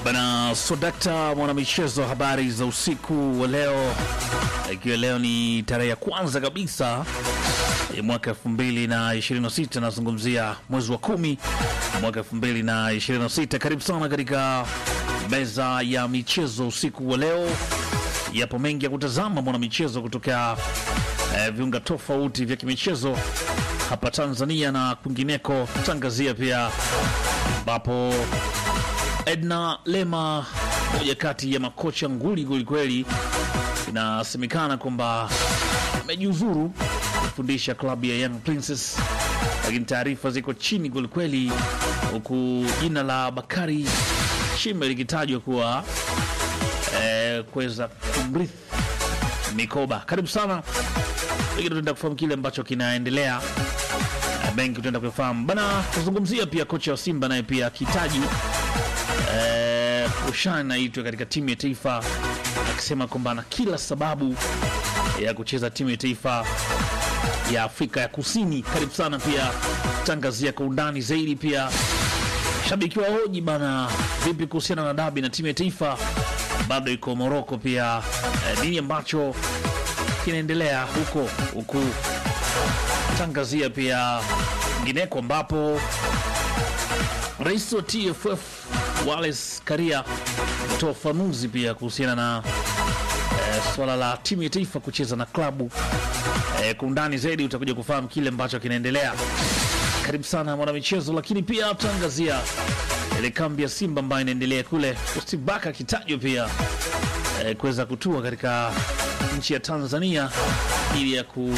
Bana Sodakta, mwanamichezo, habari za usiku wa leo, ikiwa leo ni tarehe ya kwanza kabisa ya mwaka elfu mbili na ishirini na sita nazungumzia mwezi wa kumi mwaka elfu mbili na ishirini na sita Karibu sana katika meza ya michezo usiku wa leo. Yapo mengi ya kutazama mwanamichezo kutokea eh, viunga tofauti vya kimichezo hapa Tanzania na kwingineko. Tangazia pia ambapo Edna Lema, moja kati ya makocha nguli kwelikweli, inasemekana kwamba amejiuzuru kufundisha klabu ya Young Princess, lakini taarifa ziko chini kwelikweli, huku jina la Bakari Shime likitajwa kuwa eh, kuweza kumrithi mikoba. Karibu sana, lakini tutaenda kufahamu kile ambacho kinaendelea benki tutaenda kufahamu bana. Tuzungumzia pia kocha wa Simba naye pia akihitaji eh, kushana aitwe katika timu ya taifa, akisema kwamba ana kila sababu ya kucheza timu ya taifa ya Afrika ya Kusini. Karibu sana pia tangazia kwa undani zaidi. Pia shabiki wa hoji bana, vipi kuhusiana na dabi na timu ya taifa bado iko Moroko. Pia eh, nini ambacho kinaendelea huko huku tangazia pia ngineko ambapo rais wa TFF Wallace Karia ametoa ufafanuzi pia kuhusiana na eh, swala la timu ya taifa kucheza na klabu eh, kwa undani zaidi utakuja kufahamu kile ambacho kinaendelea. Karibu sana mwanamichezo, lakini pia tutaangazia ile kambi ya Simba ambayo inaendelea kule, Usibaka akitajwa pia eh, kuweza kutua katika nchi ya Tanzania ili ya ku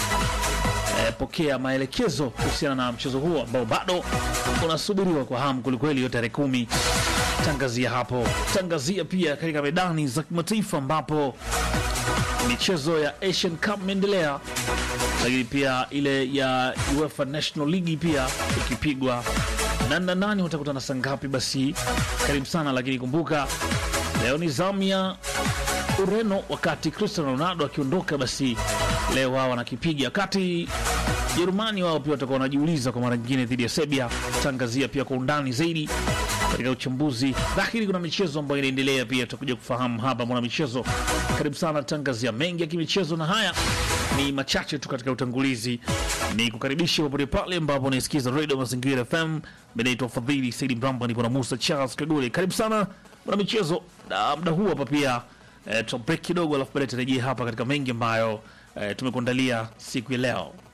eh, pokea maelekezo kuhusiana na mchezo huo ambao bado unasubiriwa kwa hamu kwelikweli, hiyo tarehe kumi. Tangazia hapo, tangazia pia katika medani za kimataifa ambapo michezo ya Asian Cup imeendelea, lakini pia ile ya UEFA National League pia ikipigwa nani na nani watakutana saa ngapi? Basi karibu sana, lakini kumbuka leo ni zamu ya Ureno, wakati Cristiano Ronaldo akiondoka, basi leo wao wanakipiga, wakati Jerumani wao pia watakuwa wanajiuliza kwa mara nyingine dhidi ya Serbia. Tangazia pia kwa undani zaidi katika uchambuzi, lakini kuna michezo ambayo inaendelea pia, tutakuja kufahamu hapa mwana michezo. Karibu sana, tangazia mengi ya kimichezo, na haya ni machache tu katika utangulizi. Ni kukaribisha popote pale ambapo unaisikiza Radio Mazingira FM. Mimi naitwa Fadhili Saidi Mramba, nipo na Musa Charles Kagule. Karibu sana mwana michezo, na muda huu hapa pia eh, tuta break kidogo, alafu baadaye tarejea hapa katika mengi ambayo eh, tumekuandalia siku ya leo.